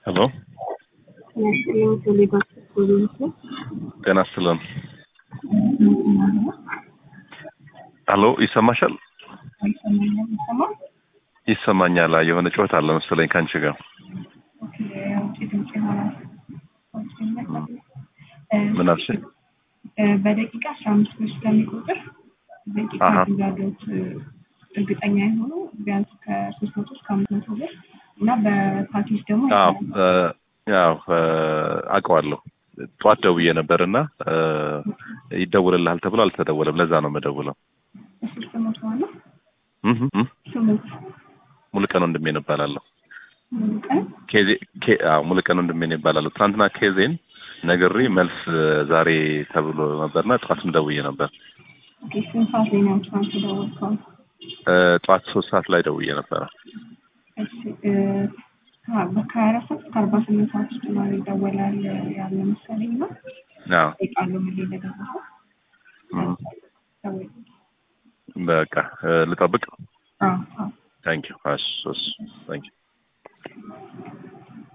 ሄሎ ጤና ይስጥልን። ሄሎ ይሰማሻል? ይሰማኛል። የሆነ ጩኸት አለ መሰለኝ ከአንቺ ጋር። ምን አልሽ? በደቂቃ አስራ አምስት ብር ስለሚቆጥር ደቂቃ አሀ። እንዳሉት እርግጠኛ የሆኑ ቢያንስ ከሶስት መቶ እስከ አምስት መቶ ብር እና በፓኬጅ ደግሞ አዎ እ፣ ያው እ፣ አውቀዋለሁ። ጠዋት ደውዬ ነበር እና እ፣ ይደውልልሃል ተብሎ አልተደወለም። ለዛ ነው የምደውለው። ሶስት መቶ ነው እህ እህ። ስሙት ሙሉቀን ወንድሜ ነው እባላለሁ። ሙሉ ቀን ኬዜ ኬ አዎ ሙሉቀን ወንድሜ ነው እባላለሁ። ትናንትና ኬዜን ነግሬ መልስ እ፣ ዛሬ ተብሎ ነበርና ጠዋትም ደውዬ ነበር። ኦኬ ስንት ሰዓት ላይ ነው ትናንት የደወልከው? እ፣ ጠዋት ሶስት ሰዓት ላይ ደውዬ ነበረ። እሺ እ፣ ከ- ከሀያ አራት ሰዓት እስከ አርባ ስምንት ሰዓት ውስጥ ነው ይደወላል ያለ መሰለኝ እና አዎ ጠይቃለሁ ምን ላይ እንደደረሰ እም፣ ደውል። በቃ እ፣ ልጠብቅ። አዎ አዎ ታንኪዩ። እሺ እሺ ታንኪዩ